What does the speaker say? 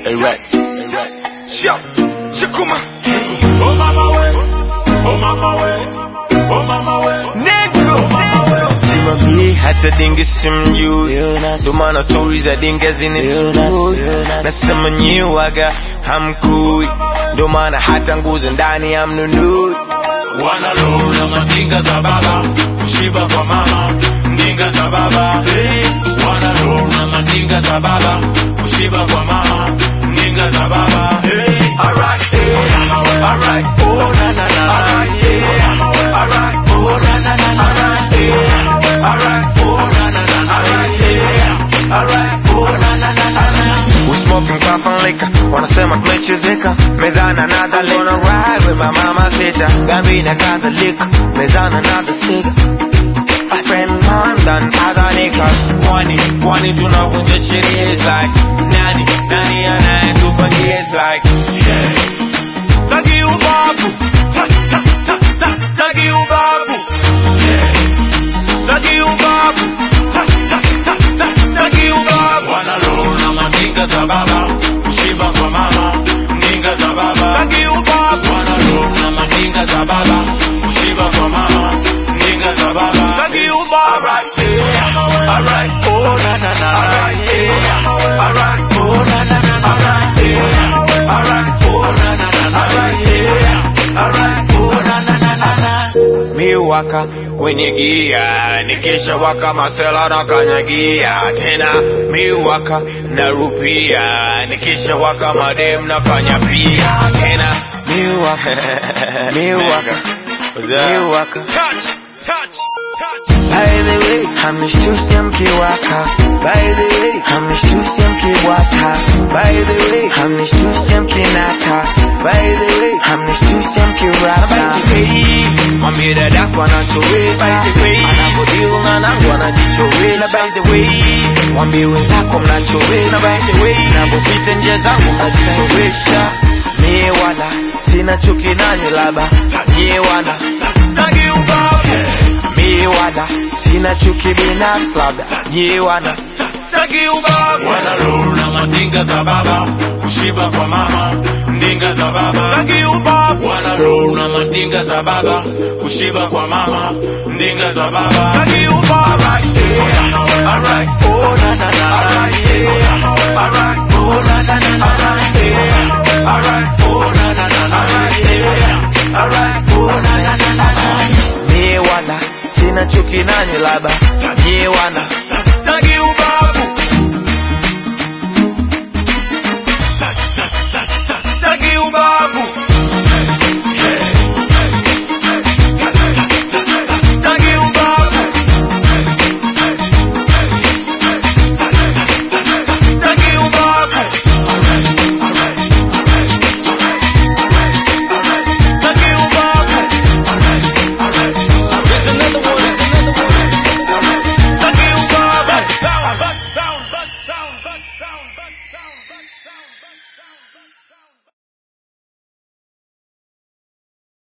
Erect. Erect. Sio, Shakuma. Oh mama we. Oh mama we. Oh mama we. Nigga. Oh mama we. Simamie hata dinge simjui, ndo maana stori za dinge zinisumbui. Nasema nyiwaga hamkui, ndo maana hata nguzo ndani hamnunui. Wanalona mandinga za baba. Kushiba kwa mama. Ndinga za baba. Hey. Wanalona mandinga za baba. Kushiba kwa mama. Ndinga za baba. Hey. Alright, yeah. Alright, oh na na na. Alright, yeah. Alright, oh na na na. Alright, yeah. Alright, oh na na na. Alright, yeah. Alright, oh na na na na. We smoking puff and liquor, wanasema tumechezeka mezana another liquor. Gonna ride with my mama sita, Gambina Catholic, mezana another cigar. I spend more than other niggas. Kwani, kwani tunavunja sheria is like nani, nani anayetupangia is like yeah. Taki ubavu, ta, ta, ta, ta, taki ubavu, yeah. Taki ubavu, ta, ta, ta, ta, taki ubavu. Wanalona mandinga za baba. Kushiba kwa mama. Ndinga za baba. Taki ubavu, Wanalona mandinga za baba. Kushiba kwa mama. Ndinga za baba. taki ubavu. Alright, yeah. Alright, oh na na na. Alright, yeah. Alright, oh na na na. Alright, yeah. Alright, oh na na na. Alright, yeah. Alright, oh na na na na na. Miwaka kwenye gia nikisha waka masela na kanyagia tena miwaka na rupia nikisha waka madem na fanya pia tena miwaka miwaka miwaka touch touch touch by the way hamnishtusi mkiwaka by the way hamnishtusi mkiwaka by the way hamnishtusi mkinata by the way hamnishtusi mkiwaka mwambie dadako anachoweza anavyodiu na nangu anajichoweza by the way mwambie wenzako mnachoweza by the way navyopita nje zangu mnajichowesha mie wala sina chuki nanyi laba nyie wana tagi ubavu mie wala sina chuki binafsi labda nyie wana tagi ubavu Wanalona mandinga za baba. Kushiba kwa mama. Ndinga za baba. tagi ubavu Wanalona mandinga za baba. Kushiba kwa mama. Ndinga za baba. tagi ubavu